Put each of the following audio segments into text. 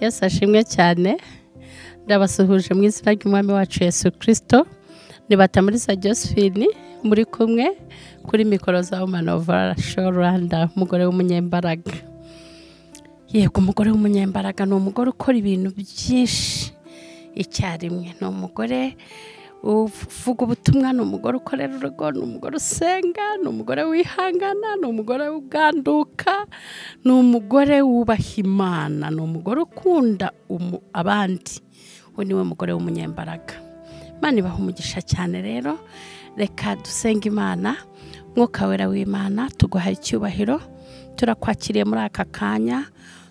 yesu ashimwe cyane ndabasuhuje mu izina ry'umwami wacu yesu kirisito nibata muri sa josephine muri kumwe kuri mikoro za womanovara shoranda umugore w'umunyembaraga yego umugore w'umunyembaraga ni umugore ukora ibintu byinshi icyarimwe ni umugore uvuga ubutumwa ni umugore ukorera urugo ni umugore usenga ni umugore wihangana ni umugore uganduka ni umugore wubaha imana ni umugore ukunda umu- abandi uwo ni we mugore w'umunyembaraga imana ibaha umugisha cyane rero reka dusenga imana mwuka wera w'imana tuguha icyubahiro turakwakiriye muri aka kanya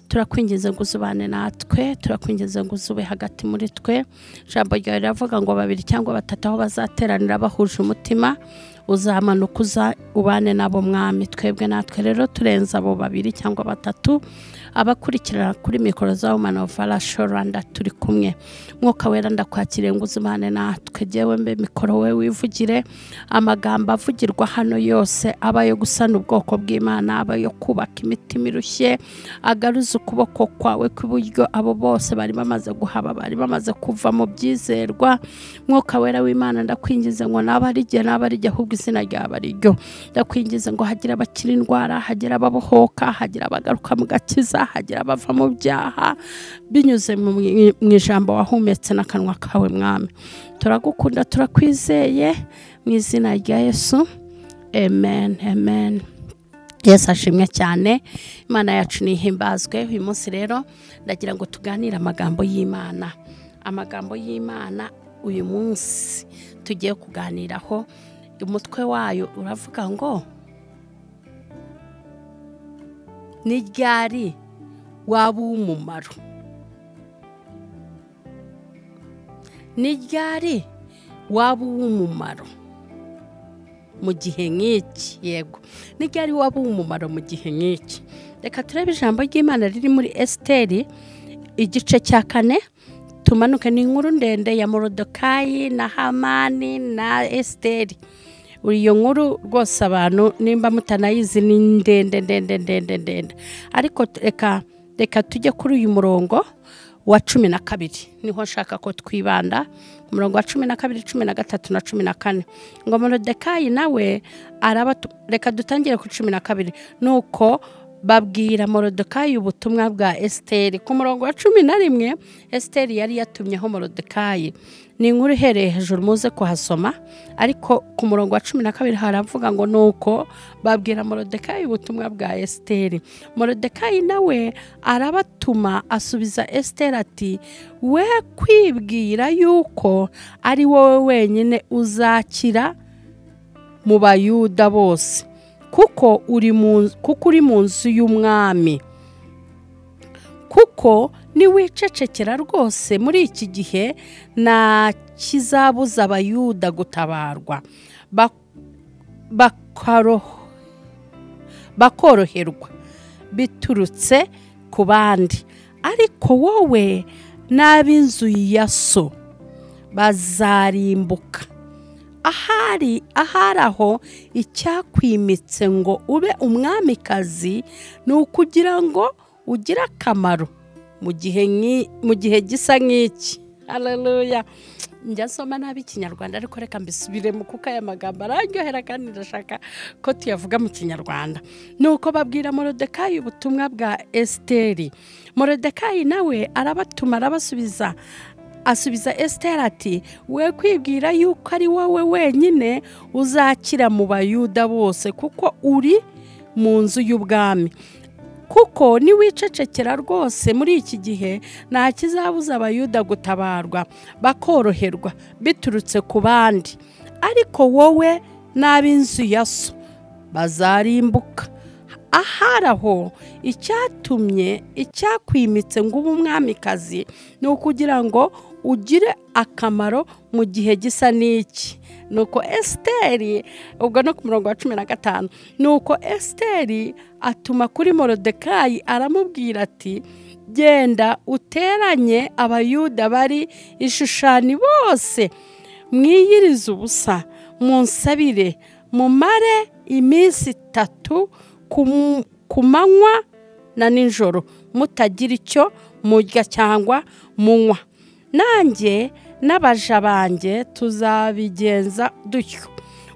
turakwinginze ngo uzubane natwe turakwinginze ngo uzube hagati muri twe ijambo ryawe riravuga ngo babiri cyangwa batatu aho bazateranira bahuje umutima uzamanuka uza ubane nabo mwami twebwe natwe rero turenze abo babiri cyangwa batatu abakurikirana kuri mikoro za wumani ofu arasho rwanda turi kumwe mwuka wera ndakwakiriye ngo uzumane natwe jyewe mbe mikoro we wivugire amagambo avugirwa hano yose aba ayo gusana ubwoko bw'imana aba ayo kubaka imitima irushye agaruza ukuboko kwawe kw'iburyo abo bose bari bamaze guhaba bari bamaze kuva mu byizerwa mwuka wera w'imana ndakwingize ngo naba ari igihe naba ari igihe ahubwo izina ryaba ari ryo ndakwingize ngo hagire abakira indwara hagire ababohoka hagire abagaruka mu gakiza hagire abava mu byaha binyuze mu mu ijambo wahumetse n'akanwa kawe mwami turagukunda turakwizeye mu izina rya yesu amen amen yesu ashimwe cyane imana yacu nihimbazwe uyu munsi rero ndagira ngo tuganire amagambo y'imana amagambo y'imana uyu munsi tugiye kuganiraho umutwe wayo uravuga ngo ni ryari waba uw'umumaro ni ryari waba uw'umumaro mu gihe nk'iki yego ni ryari waba uw'umumaro mu gihe nk'iki reka turebe ijambo ry'imana riri muri esiteri igice cya kane tumanuke ni inkuru ndende ya morodokayi na hamani na esiteri iyo nkuru rwose abantu nimba mutanayizi ni ndende ndende ndende ndende ariko reka reka tujye kuri uyu murongo wa cumi na kabiri niho nshaka ko twibanda umurongo wa cumi na kabiri cumi na gatatu na cumi na kane ngo morodekayi nawe araba reka dutangire ku cumi na kabiri nuko babwira morodekayi ubutumwa bwa esiteri ku murongo wa cumi na rimwe esiteri yari yatumyeho morodekayi ni inkuru ihereye hejuru muze kuhasoma ariko ku murongo wa cumi na kabiri haravuga ngo nuko babwira morodekayi ubutumwa bwa esiteri morodekayi nawe arabatuma asubiza esiteri ati we kwibwira yuko ari wowe wenyine uzakira mu bayuda bose kuko uri mu kuko uri mu nzu y'umwami kuko niwicecekera rwose muri iki gihe nta kizabuza abayuda gutabarwa Bak- bakaro- bakoroherwa biturutse ku bandi ariko wowe n'ab'inzu ya so bazarimbuka ahari ahari aho icyakwimitse ngo ube umwamikazi ni ukugira ngo ugire akamaro mu gihe nk'i- mu gihe gisa nk'iki haleluya njya nsoma nabi ikinyarwanda ariko reka mbisubiremo kuko aya magambo araryohera kandi ndashaka ko tuyavuga mu kinyarwanda ni uko babwira morodekayi ubutumwa bwa esiteri morodekayi nawe arabatuma arabasubiza asubiza esiteri ati we kwibwira yuko ari wowe wenyine uzakira mu bayuda bose kuko uri mu nzu y'ubwami kuko niwicecekera rwose muri iki gihe nta kizabuza abayuda gutabarwa bakoroherwa biturutse ku bandi ariko wowe n'ab'inzu ya so bazarimbuka ahari aho icyatumye icyakwimitse ngo ube umwamikazi ni ukugira ngo ugire akamaro mu gihe gisa n'iki ni uko esiteri ubwo no ku murongo wa cumi na gatanu ni uko esiteri atuma kuri morodekayi aramubwira ati genda uteranye abayuda bari ishushani bose mwiyirize ubusa munsabire mumare iminsi itatu ku mu- ku manywa na nijoro mutagira icyo murya cyangwa munywa nanjye n'abaja banjye tuzabigenza dutyo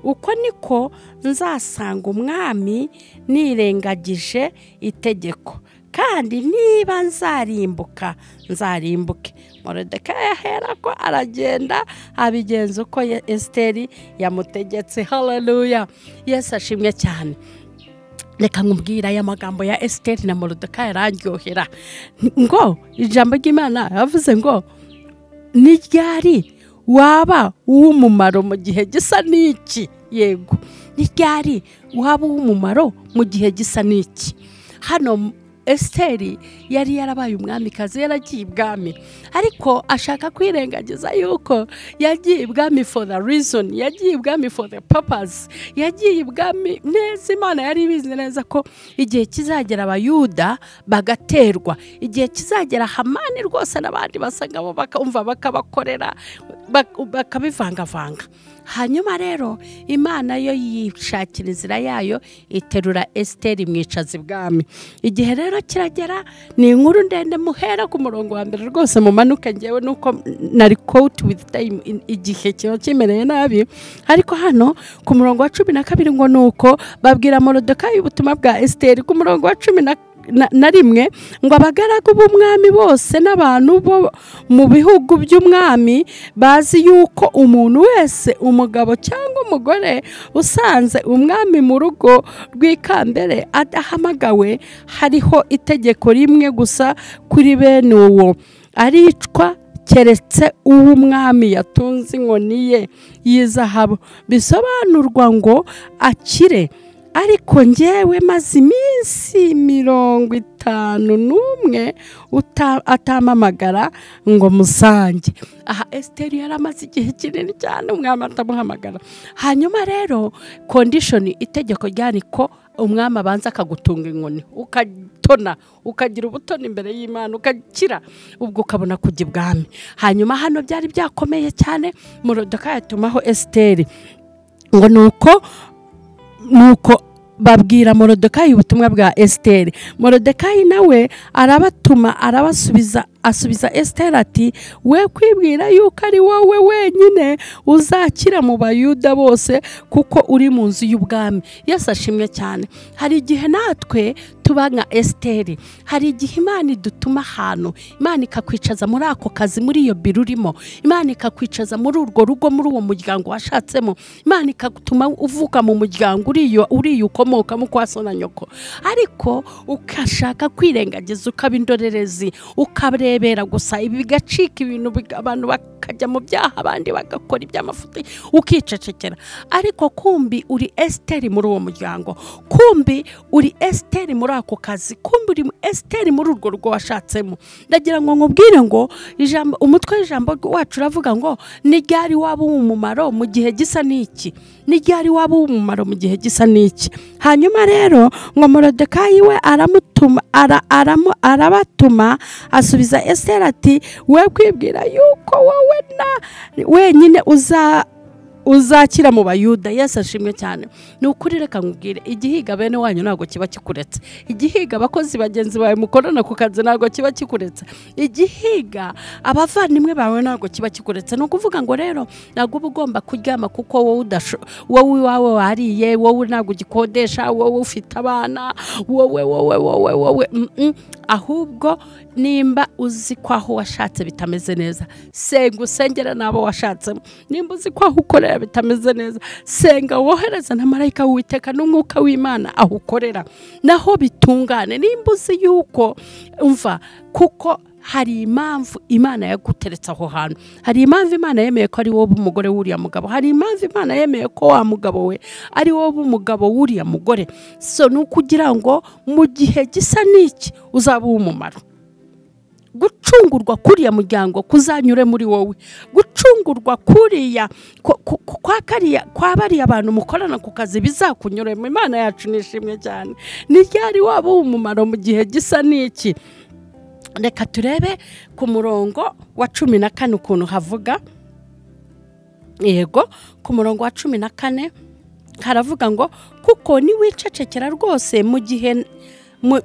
uko niko nzasanga umwami nirengagije itegeko kandi niba nzarimbuka nzarimbuke morodeka yahera ko aragenda abigenza uko Ye- esiteri yamutegetse haleluya yesu ashimwe cyane reka nkubwira aya magambo ya esiteri na morodeka yararyohera ngo ijambo ry'imana yavuze ngo n'iryari waba uw'umumaro mu gihe gisa n'iki yego n'iryari waba uw'umumaro mu gihe gisa n'iki hano esiteri yari yarabaye umwamikazi yaragiye ibwami ariko ashaka kwirengagiza yuko yagiye ibwami for the reason yagiye ibwami for the purpose yagiye ibwami neza imana yari ibizi neza ko igihe kizagera abayuda bagaterwa igihe kizagera hamani rwose n'abandi basangamo bakumva bakabakorera bak- bakabivangavanga hanyuma rero imana yo yishakira inzira yayo iterura esiteri mwicaza ibwami igihe rero kiragera ni inkuru ndende muhera ku murongo wa mbere rwose mumanuke ngewe nuko nari koti wizi tayimu igihe kiba kimereye nabi ariko hano ku murongo wa cumi na kabiri ngo ni uko babwira morodekayi ubutumwa bwa esiteri ku murongo wa cumi na na- na rimwe ngo abagaragu b'umwami bose n'abantu bo mu bihugu by'umwami bazi yuko umuntu wese umugabo cyangwa umugore usanze umwami mu rugo rw'ikambere adahamagawe hariho itegeko rimwe gusa kuri bene uwo aricwa keretse uw'umwami yatunze inkoni ye y'izahabu bisobanurwa ngo akire ariko njyewe maze iminsi mirongo itanu n'umwe uta- atamamagara ngo musange aha esiteri yari amaze igihe kinini cyane umwami atamuhamagara hanyuma rero kondishoni itegeko ryari ko umwami abanza akagutunga inkoni ukatona ukagira ubutoni imbere y'imana ugakira ubwo ukabona kujya ibwami hanyuma hano byari byakomeye cyane murodoka yatumaho esiteri ngo ni uko nuko babwira morodekayi ubutumwa bwa esiteri morodekayi nawe arabatuma arabasubiza asubiza esiteri ati we kwibwira yuko ari wowe wenyine uzakira mu bayuda bose kuko uri mu nzu y'ubwami yesu ashimwe cyane hari igihe natwe tuba nka esiteri hari igihe imana idutuma ahantu imana ikakwicaza muri ako kazi muri iyo biro urimo imana ikakwicaza muri urwo rugo muri uwo muryango washatsemo imana ikatuma uvuka mu muryango uriyo uriyo ukomokamo kwa so na nyoko ariko ukashaka kwirengagiza ukaba indorerezi ukarebera gusa ibi bigacika ibintu biga- abantu bakajya mu byaha abandi bagakora iby'amafuti ukicecekera ariko kumbi uri esiteri muri uwo muryango kumbi uri esiteri muri ako kazi kumbi uri esiteri muri urwo rugo washatsemo ndagira ngo nkubwire ngo ijambo umutwe w'ijambo wacu uravuga ngo ni ryari waba uw'umumaro mu gihe gisa n'iki ni ryari waba uw'umumaro mu gihe gisa n'iki hanyuma rero ngo morodekayi we aramutuma ara, aramu, arabatuma asubiza esiteri ati we kwibwira yuko wowe na wenyine uza uzakira mu bayuda yesu ashimwe cyane ni ukuri reka nkubwire igihiga bene wanyu ntabwo kiba kikuretse igihiga abakozi bagenzi bawe mukorana ku kazi ntabwo kiba kikuretse igihiga abavandimwe bawe ntabwo kiba kikuretse ni ukuvuga ngo rero ntabwo uba ugomba kuryama kuko wowe udasho wowe iwawe wariye wowe ntabwo ugikodesha wowe ufite abana wowe wowe wowe wowe mm, mm. ahubwo nimba uzi ko aho washatse bitameze neza senga usengera n'abo washatsemo nimba uzi ko aho ukorera bitameze neza senga wohereze na marayika w'uwiteka n'umwuka w'imana aho ukorera naho bitungane nimba uzi yuko umva kuko hari impamvu imana yaguteretse aho hantu hari impamvu imana yemeye ko ari wowe umugore w'uriya mugabo hari impamvu imana yemeye ko wa mugabo we ari wowe umugabo w'uriya mugore so ni ukugira ngo mu gihe gisa n'iki uzaba uw'umumaro gucungurwa kuriya muryango kuzanyure muri wowe gucungurwa kuriya ku- ku- ku- kwa kariya kwa bariya bantu mukorana ku kazi bizakunyuremo imana yacu nishimwe cyane ni ryari waba uw'umumaro mu gihe gisa n'iki reka turebe ku murongo wa cumi na kane ukuntu havuga yego ku murongo wa cumi na kane haravuga ngo kuko niwicecekera rwose mu gihe mu-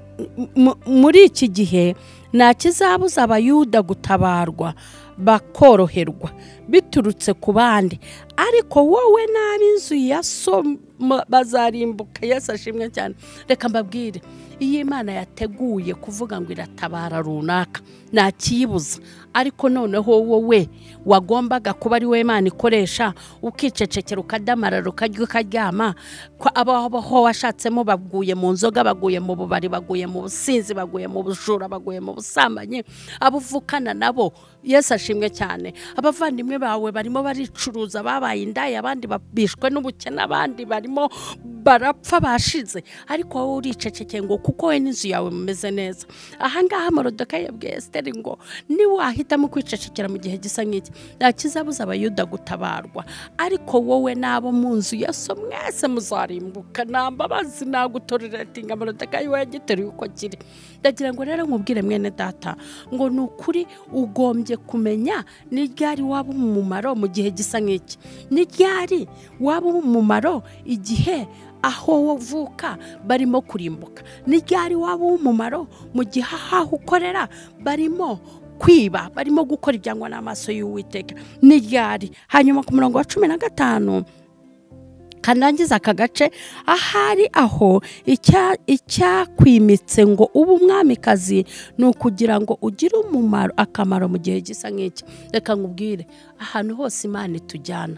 mu- muri iki gihe nta kizabuza abayuda gutabarwa bakoroherwa biturutse ku bandi ariko wowe n'ab'inzu ya so ma- bazarimbuka yesu ashimwe cyane reka mbabwire iyo imana yateguye kuvuga ngo iratabara runaka nta kiyibuza ariko noneho wowe wagombaga kuba ari we imana ikoresha ukicecekera ukadamarara ukarya ukaryama ko abaho washatsemo baguye mu nzoga baguye mu bubari baguye mu businzi baguye mu bujura baguye mu busambanyi abo uvukana nabo yesu ashimwe cyane abavandimwe bawe barimo baricuruza babaye indaya abandi babishwe n'ubukene abandi barimo barapfa bashize ariko wowe uricecekeye ngo kuko we n'inzu yawe mumeze neza ahangaha morodoka yabwiye esiteri ngo niwe wahitamo kwicecekera mu gihe gisa nk'iki nta kizabuza abayuda gutabarwa ariko wowe n'abo mu nzu yesu mwese muzarimbuka nta mbabazi nta gutoreratinga morodoka yiwe yagiteruye uko kiri ndagira ngo rero nkubwire mwene data ngo ni ukuri ugombye kumenya ni ryari waba umumaro mu gihe gisa nk'iki ni ryari waba umumaro igihe aho wavuka barimo kurimbuka ni ryari waba umumaro mu gihe aho ukorera barimo kwiba barimo gukora ibyangwa n'amaso y'uwiteka ni ryari hanyuma ku murongo wa cumi na gatanu kandangiza aka gace ahari aho icya- icyakwimitse ngo ube umwamikazi ni ukugira ngo ugire umumaro akamaro mu gihe gisa nk'iki reka nkubwire ahantu hose imana itujyana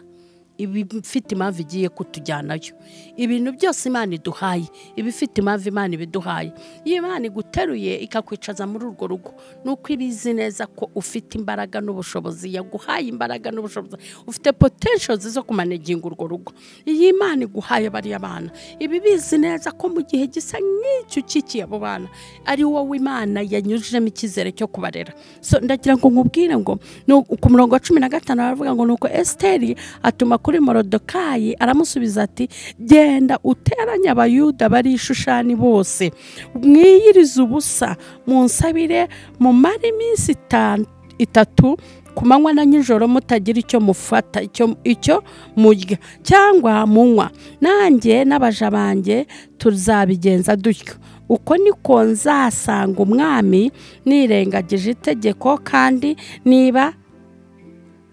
ibifite impamvu igiye kutujyanayo ibintu byose imana iduhaye ibifite impamvu imana ibiduhaye iyo imana iguteruye ikakwicaza muri urwo rugo ni uko iba izi neza ko ufite imbaraga n'ubushobozi yaguhaye imbaraga n'ubushobozi ufite potenshozi zo kumanaginga urwo rugo iyo imana iguhaye bariya bana iba ibizi neza ko mu gihe gisa nk'icyo ukikiye abo bana ari wowe imana yanyujijemo icyizere cyo kubarera so ndagira ngo nkubwire ngo ni u- ku murongo wa cumi na gatanu baravuga ngo ni uko esiteri atuma kuri morodokayi aramusubiza ati genda uteranye abayuda bari i Shushani bose mwiyirize ubusa munsabire mumare iminsi itanu itatu ku manywa na nijoro mutagira icyo mufata icyo icyo murya cyangwa munywa nanjye n'abaja banjye tuzabigenza dutyo uko niko nzasanga umwami nirengagije itegeko kandi niba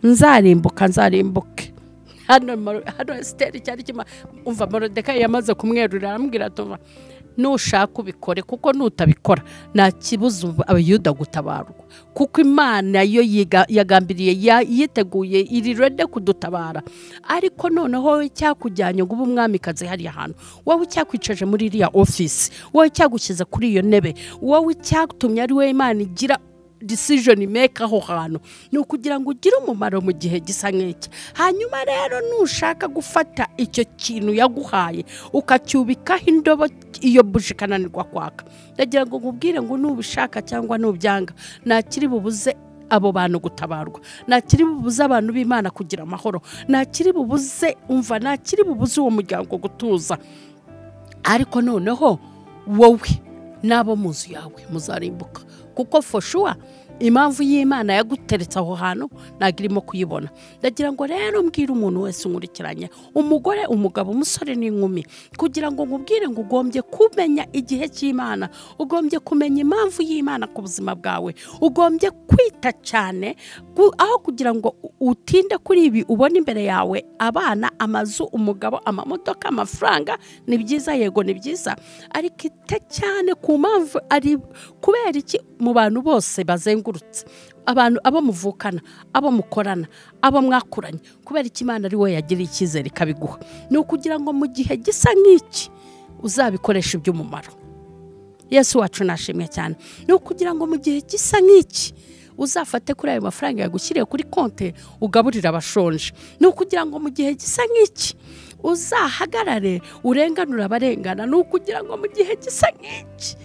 nzarimbuka nzarimbuke hano Moro- hano esiteri cyari kima umva morodeka yamaze kumwerurira aramubwira atuva nushaka ubikore kuko nutabikora nta kibuza ubu- abayuda gutabarwa kuko imana yo yiga- yagambiriye ya- yiteguye iri rede kudutabara ariko noneho wowe icyakujyanye ngo ube umwamikazi hariya hantu wowe icyakwicaje muri iriya ofisi wowe icyagushyize kuri iyo ntebe wowe icyatumye ari we imana igira decision make aho hantu ni ukugira ngo ugire umumaro mu gihe gisa nk'iki hanyuma rero nushaka gufata icyo kintu yaguhaye ukacyubikaho indobo iyo buji ikananirwa kwaka ndagira ngo nkubwire ngo nubishaka cyangwa nubyanga nta kiri bubuze abo bantu gutabarwa nta kiri bubuze abantu b'imana kugira amahoro nta kiri bubuze umva nta kiri bubuze uwo muryango gutuza ariko noneho wowe n'abo mu nzu yawe muzarimbuka kuko foshuwa impamvu y'imana yaguteretse aho hantu ntabwo irimo kuyibona ndagira ngo rero mbwire umuntu wese unkurikiranye umugore umugabo umusore n'inkumi kugira ngo nkubwire ngo ugombye kumenya igihe cy'imana ugombye kumenya impamvu y'imana ku buzima bwawe ugombye kwita cyane ku- aho kugira ngo u- utinde kuri ibi ubona imbere yawe abana amazu umugabo amamodoka amafaranga ni byiza yego ni byiza ariko ite cyane ku mpamvu ari kubera iki mu bantu bose bazengurutse abantu abo muvukana abo mukorana abo mwakuranye kubera iki imana ari we yagiriye icyizere ikabiguha ni ukugira ngo mu gihe gisa nk'iki uzabikoresha iby'umumaro yesu wacu nashimwe cyane ni ukugira ngo mu gihe gisa nk'iki uzafate kuri ayo mafaranga yagushyiriye kuri konti ugaburira abashonje ni ukugira ngo mu gihe gisa nk'iki uzahagarare urenganura abarengana ni ukugira ngo mu gihe gisa nk'iki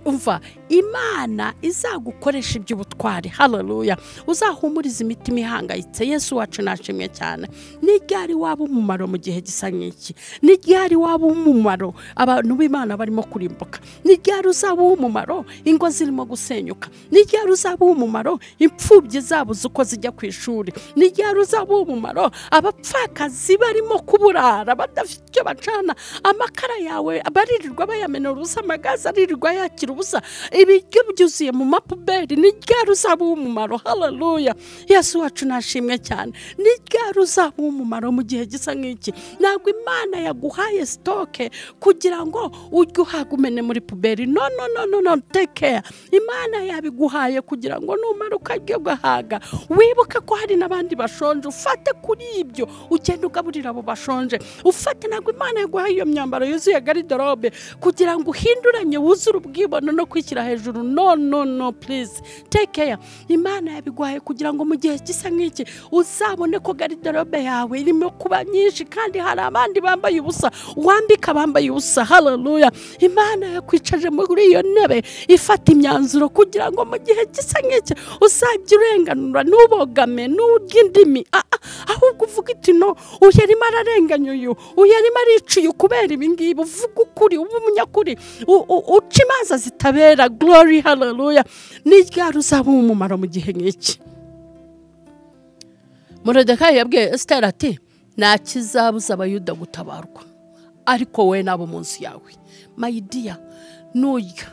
umva imana izagukoresha iby'ubutwari haleluya uzahumuriza imitima ihangayitse yesu wacu nashimwe cyane ni ryari waba umumaro mu gihe gisa nk'iki ni ryari waba umumaro abantu b'imana barimo kurimbuka ni ryari uzabuha umumaro ingo zirimo gusenyuka ni ryari uzabuha umumaro imfubyi zabuze uko zijya ku ishuri ni ryari uzabuha umumaro abapfakazi barimo kuburara badafite icyo bacana amakara yawe baririrwa bayamena ubusa amagaze aririrwa yakira ubusa ibiryo byuzuye mu mapuberi ni ryari uzabuha umumaro hararuya yesu wacu nashimwe cyane ni ryari uzabuha umumaro mu gihe gisa nk'iki ntabwo imana yaguhaye sitoke kugira ngo ujye uhagumene muri puberi no no no no no tekeya imana yabiguhaye kugira ngo numara ukajya ugahaga wibuke ko hari n'abandi bashonje ufate kuri ibyo ugende ugaburira abo bashonje ufate ntabwo imana yaguhaye iyo myambaro yuzuye garidorobe kugira ngo uhinduranye wuzure ubwibone no kwishyira hejuru no no no purize tekeya imana yabiguhaye kugira ngo mu gihe gisa nk'iki uzabone ko garidorobe yawe irimo kuba nyinshi kandi hari abandi bambaye ubusa wambika abambaye ubusa hararuya imana yakwicaje muri iyo ntebe ifata imyanzuro kugira ngo mu gihe gisa nk'iki uzajye urenganura ntubogame n'urye indimi Ah, ah, ahubwo uvuga iti no uyu arimo ararenganya uyu uyu arimo aricuye kubera ibingibi uvuga ukuri uba umunyakuri u- u- uca imanza zitabera glory hararuya ni ryari uzaba umumaro mu gihe nk'iki morodekayi yabwiye esiteri ati nta kizabuza abayuda gutabarwa ariko wowe n'abo munsi yawe mayidiya nujya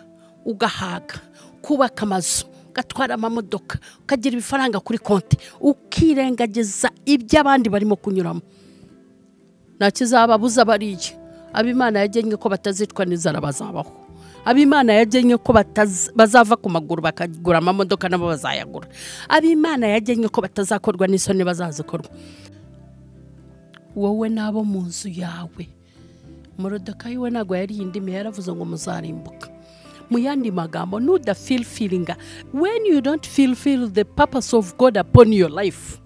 ugahaga kubaka amazu ugatwara amamodoka ukagira ibifaranga kuri konti ukirengagiza ibyo abandi barimo kunyuramo nta kizababuza bariye abimana yagennye ko batazicwa n'inzara bazabaho abimana yagennye ko bataz- bazava ku maguru bakagura amamodoka nabo bazayagura abimana yagennye ko batazakorwa n'isoni bazazikorwa wowe n'abo mu nzu yawe morodekayi we ntabwo yariye indimi yaravuze ngo muzarimbuka mu yandi magambo nudafilfilinga when you don't fulfill the purpose of god upon your life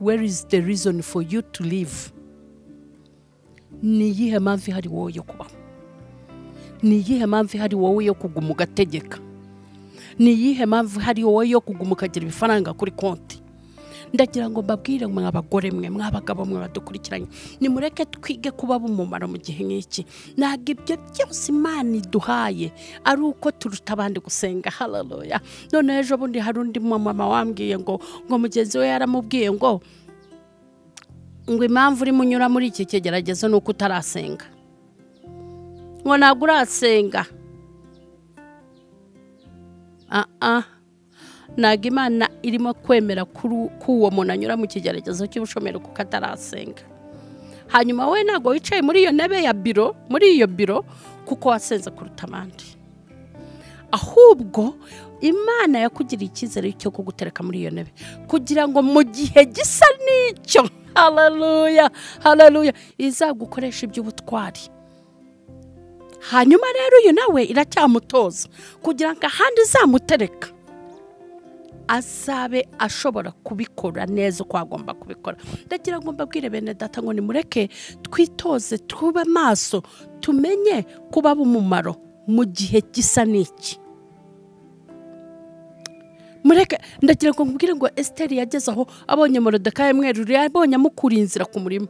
where is the reason for you to live ni iyihe mpamvu ihari wowe yo kubaho ni iyihe mpamvu ihari wowe yo kuguma ugategeka ni iyihe mpamvu ihari wowe yo kuguma ukagira ibifaranga kuri konti ndagira ngo mbabwire mwe abagore mwe mw'abagabo mwe badukurikiranye nimureke twige kuba b'umumaro mu gihe nk'iki ntabwo ibyo byose imana iduhaye ari uko turuta abandi gusenga hararoya none ejo bundi hari undi mumama wambwiye ngo ngo mugenzi we yaramubwiye ngo ngo impamvu urimo unyura muri iki kigeragezo ni uko utarasenga ngo ntabwo urasenga ah ah ntabwo imana irimo kwemera kuri uwo muntu anyura mu kigeragezo cy'ubushomeri kuko atarasenga hanyuma we ntabwo wicaye muri iyo ntebe ya biro muri iyo biro kuko wasenze kuruta abandi ahubwo imana yakugiriye icyizere cyo kugutereka muri iyo ntebe kugira ngo mu gihe gisa n'icyo hararuya hararuya izagukoresha iby'ubutwari hanyuma rero uyu nawe iracyamutoza kugira ngo ahandi izamutereka azabe ashobora kubikora neza uko agomba kubikora ndagira ngo mbabwire bene data ngo nimureke twitoze tube amaso tumenye kuba umumaro mu gihe gisa n'iki mureke ndagira ngo mbwire ngo esiteri yageze aho abonye morodekayi mweruru yabonye amukuriye inzira ku murima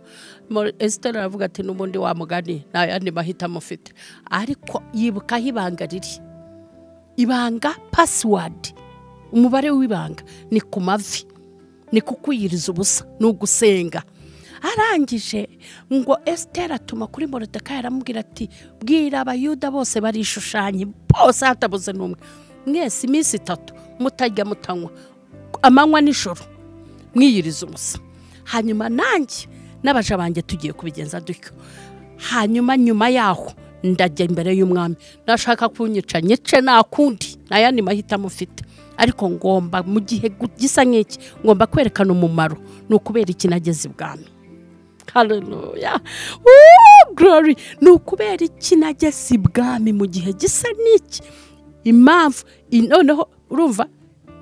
Moro- esiteri aravuga ati n'ubundi wamugani nta yandi mahitamo ufite ariko yibukaho ibanga riri ibanga pasiwadi umubare w'ibanga ni ku mavi ni kukwiyiriza ubusa ni ugusenga arangije ngo esiteri atuma kuri morodekayi aramubwira ati bwira abayuda bose barishushanye bose hatabuze n'umwe mwese iminsi itatu mutajya mutanywa amanywa nijoro mwiyiriza ubusa hanyuma nanjye n'abaja banjye tugiye kubigenza dutyo hanyuma nyuma yaho ndajya imbere y'umwami nashaka kunyica nyice nta kundi nta yandi mahitamo ufite ariko ngomba mu gihe gu- gisa nk'iki ngomba kwerekana umumaro ni ukubera iki nageze ibwami haleluya Woo, glory ni ukubera iki nageze ibwami mu gihe gisa n'iki impamvu i- noneho urumva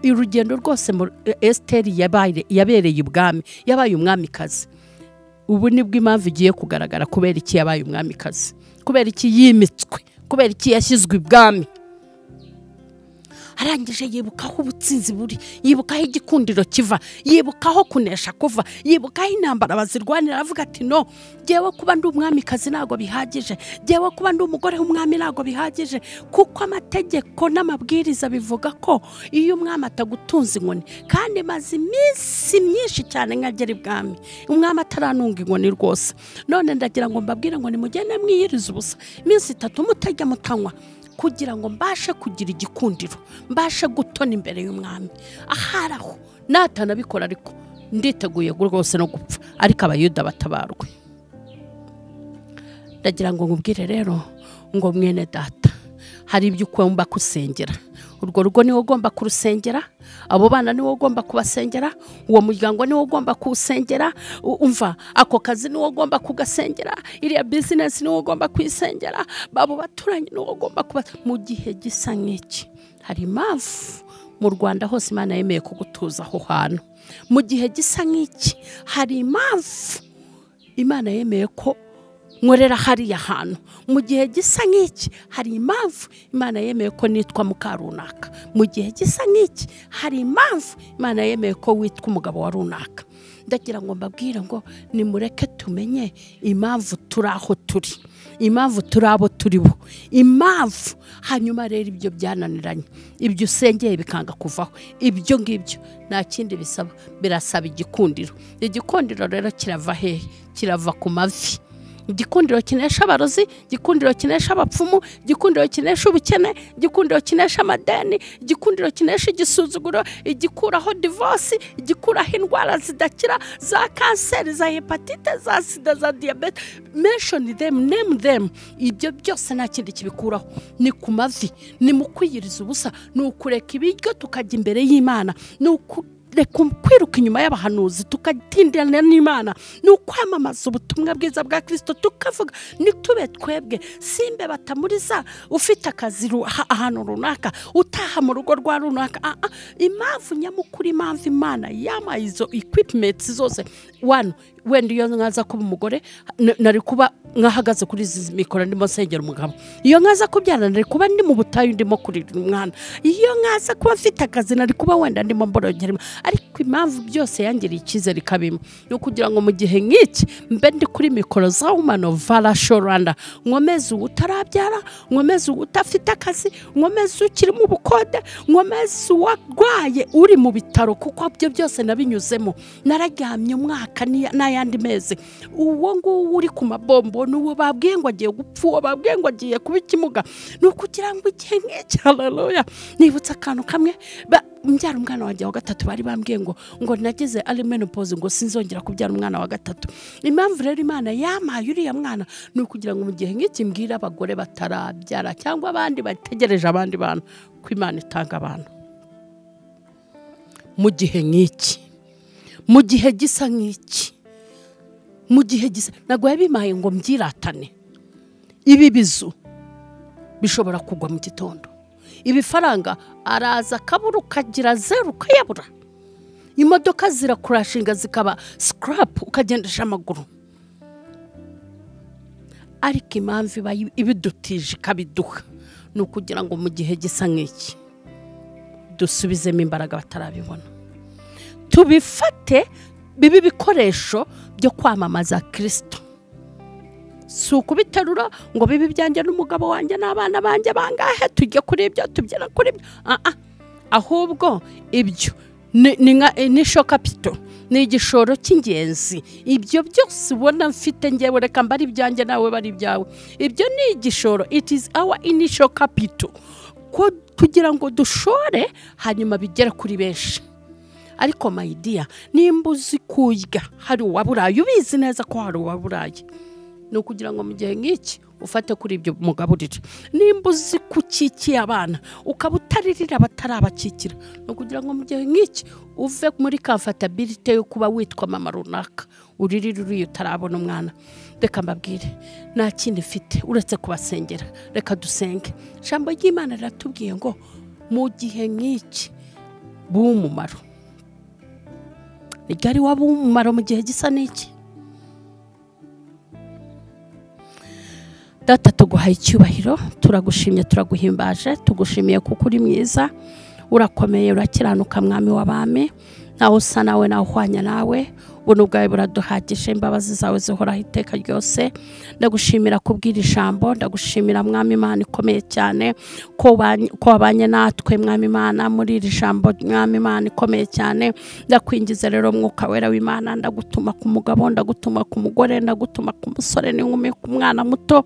urugendo rwose mu- e- esiteri yabaye- yabereye ibwami yabaye umwamikazi ubu nibwo impamvu igiye kugaragara kubera iki yabaye umwamikazi kubera iki yimitswe kubera iki yashyizwe ibwami arangije yibuka aho ubutsinzi buri yibuka aho igikundiro kiva yibuka aho kunesha kuva yibuka aho intambara bazirwanira aravuga ati no ngewe kuba ndi umwamikazi ntabwo bihagije ngewe kuba ndi umugore w'umwami ntabwo bihagije kuko amategeko n'amabwiriza bivuga ko iyo umwami atagutunze inkoni kandi maze iminsi myinshi cyane nkagera ibwami umwami ataranunga inkoni rwose none ndagira ngo mbabwire ngo nimugende mwiyirize ubusa iminsi itatu mutajya mutanywa kugira ngo mbashe kugira igikundiro mbashe gutona imbere y'umwami ahari aho natanabikora ariko nditeguye rwose no gupfa ariko abayuda batabarwe ndagira ngo nkubwire rero ngo mwene data hari ibyo ugomba gusengera urwo rugo niwo ugomba kurusengera abo bana niwo ugomba kubasengera uwo muryango niwo ugomba kuwusengera umva ako kazi niwo ugomba kugasengera iriya bizinesi niwo ugomba kuyisengera babo baturanyi niwo ugomba kuba mu gihe gisa nk'iki hari impamvu mu rwanda hose imana yemeye kugutuza aho hantu mu gihe gisa nk'iki hari impamvu imana yemeye ko nkorera hariya hantu mu gihe gisa nk'iki hari impamvu imana yemeye ko nitwa muka runaka mu gihe gisa nk'iki hari impamvu imana yemeye ko witwa umugabo wa runaka ndagira ngo mbabwire ngo nimureke tumenye impamvu turi aho turi impamvu turi abo turi bo impamvu hanyuma rero ibyo byananiranye ibyo usengeye bikanga kuvaho ibyo ngibyo nta kindi bisaba birasaba igikundiro igikundiro rero kirava hehe kirava ku mavi igikundiro kinesha abarozi igikundiro kinesha abapfumu igikundiro kinesha ubukene igikundiro kinesha amadeni igikundiro kinesha igisuzuguro igikuraho divorce igikuraho indwara zidakira za kanseri za hepatite za sida za diyabete menshoni demu nemu demu ibyo byose nta kindi kibikuraho ni ku mavi ni mu kwiyiriza ubusa ni ukureka ibiryo tukajya imbere y'imana ni uku reka kwiruka inyuma y'abahanuzi tukatindirana n'imana ni ukwamamaza ubutumwa bwiza bwa kirisito tukavuga ntitube twebwe simbe batamuriza ufite akazi ahantu runaka utaha mu rugo rwa runaka impamvu nyamukuru impamvu imana yamaye izo ekwipimenti zose wanu wenda iyo nkaza kuba umugore nari kuba nkahagaze kuri izi mikoro ndimo nsengera umugabo iyo nkaza kubyara nari kuba ndi mu butayu ndimo kurira umwana iyo nkaza kuba mfite akazi nari kuba wenda ndimo mborogera ariko impamvu byose yangiriye icyizere ikabimo ni ukugira ngo mu gihe nk'iki mbe ndi kuri mikoro za wumano varasho rwanda nkomeze uwo utarabyara nkomeze uwo udafite akazi nkomeze ukiri mu bukode nkomeze uwarwaye uri mu bitaro kuko byo byose nabinyuzemo nararyamye umwaka n'ayandi mezi uwo nguwo uri ku mabombo ni uwo babwiye ngo agiye gupfa uwo babwiye ngo agiye kuba ikimuga ni ukugira ngo igihe nk'iki hararoya nibutse akantu kamwe mbyara umwana wanjye wa gatatu bari bambwiye ngo ngo nageze ari menopoze ngo sinzongera kubyara umwana wa gatatu impamvu rero imana yamaye uriya mwana ni ukugira ngo mu gihe nk'iki mbwira abagore batarabyara cyangwa abandi bategereje abandi bantu ko imana itanga abantu mu gihe nk'iki mu gihe gisa nk'iki mu gihe gisa ntabwo yabimaye ngo mbyiratane ibi bizu bishobora kugwa mu gitondo ibifaranga araza akabura ukagira zeru ukayabura imodoka zirakurashinga zikaba sikarapu ukagendesha amaguru ariko impamvu iba ibidutije ikabiduha ni ukugira ngo mu gihe gisa nk'iki dusubizemo imbaraga batarabibona tubifate bibe ibikoresho byo kwamamaza kirisito si ukubiterura ngo bibe ibyanjye n'umugabo wanjye n'abana banjye bangahe tujye kuri ibyo tubyina kuri ibyo ahubwo ibyo ni shokapito ni igishoro cy'ingenzi ibyo byose ubona mfite ngewe reka mba ari ibyanjye nawe bari ibyawe ibyo ni igishoro it is our initial capital kugira ngo dushore hanyuma bigere kuri benshi ariko mayidiya nimba uzi kujya hari uwa burayi ubizi neza ko hari uwa burayi ni ukugira ngo mu gihe nk'iki ufate kuri ibyo mugaburire nimba uzi ko ukikiye abana ukaba utaririra abatarabakikira ni ukugira ngo mu gihe nk'iki uve muri kamfatabirite yo kuba witwa mama runaka uririre uriya utarabona umwana reka mbabwire nta kindi mfite uretse kubasengera reka dusenge ijambo ry'imana riratubwiye ngo mu gihe nk'iki b'umumaro rigari waba umumaro mu gihe gisa n'iki data tuguhaye icyubahiro turagushimye turaguhimbaje tugushimiye kuko uri mwiza urakomeye urakiranuka mwami w'abami nawe usa nawe nawe uhwanya nawe ubona ubwawe buraduhagije imbabazi zawe zihoraho iteka ryose ndagushimira kubwira ijambo ndagushimira mwami imana ikomeye cyane ko wabanye- ko wabanye natwe mwami imana muri iri jambo mwami imana ikomeye cyane ndakwingiza rero mwuka wera w'imana ndagutuma ku mugabo ndagutuma ku mugore ndagutuma ku musore n'inkumi ku mwana muto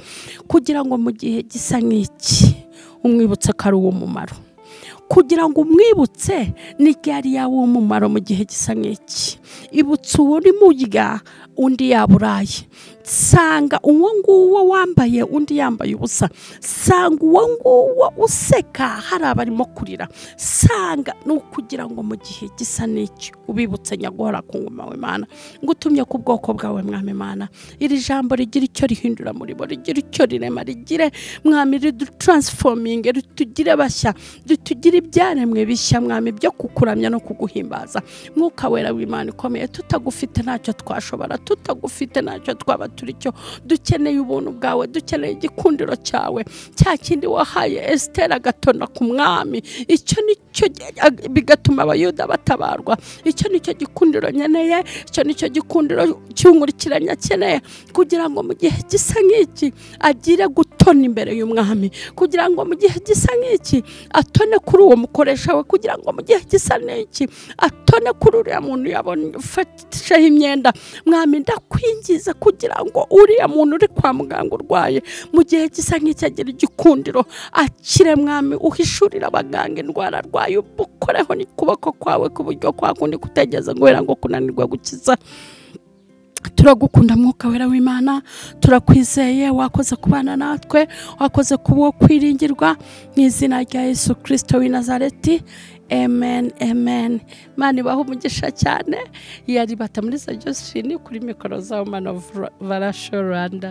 kugira ngo mu gihe gisa nk'iki umwibutse ko ari uw'umumaro kugira ngo umwibutse n'igihe ari yaw'umumaro mu gihe gisa nk'iki ibutse uwo uri murya undi yaburaye sanga uwo nguwo wambaye undi yambaye ubusa sanga uwo nguwo useka hari abarimo kurira sanga ni ukugira ngo mu gihe gisa n'iki ubibutse nyaguhora ku ngoma w'imana ngo utumye ku bwoko bwawe mwami imana iri jambo rigira icyo rihindura muri bo rigira icyo rirema rigire mwami ridutaransifoming ritugire bashya ritugire ibyaremwe bishya mwami byo kukuramya no kuguhimbaza mwuka wera w'imana ikomeye tutagufite ntacyo twashobora tutagufite ntacyo twaba turi cyo dukeneye ubuntu bwawe dukeneye igikundiro cyawe cya kindi wahaye esitera agatona ku mwami icyo nicyo bigatuma abayuda batabarwa icyo nicyo gikundiro nkeneye icyo nicyo gikundiro cy'umurikiranya akeneye kugira ngo mu gihe gisa nk'iki agire gutona imbere y'umwami kugira ngo mu gihe gisa nk'iki atone kuri uwo mukoresha we kugira ngo mu gihe gisa n'iki atone kuri uriya muntu yafatisheho imyenda mwami ndakwingiza kugira ngo uriya muntu uri kwa muganga urwaye mu gihe gisa nk'iki agira igikundiro akire mwami uhishurire abaganga indwara arwaye ukoreho n'ukuboko kwawe ku buryo kwa kundi kutegeza guhera ngo kunanirwa gukiza turagukunda mwuka wera w'imana turakwizeye wakoze kubana natwe wakoze kuba uwo kwiringirwa mu izina rya yesu kirisito w'i nazareti amen amen imana ibaha umugisha cyane yari bata muri za josephine kuri mikoro za umana varasho rwanda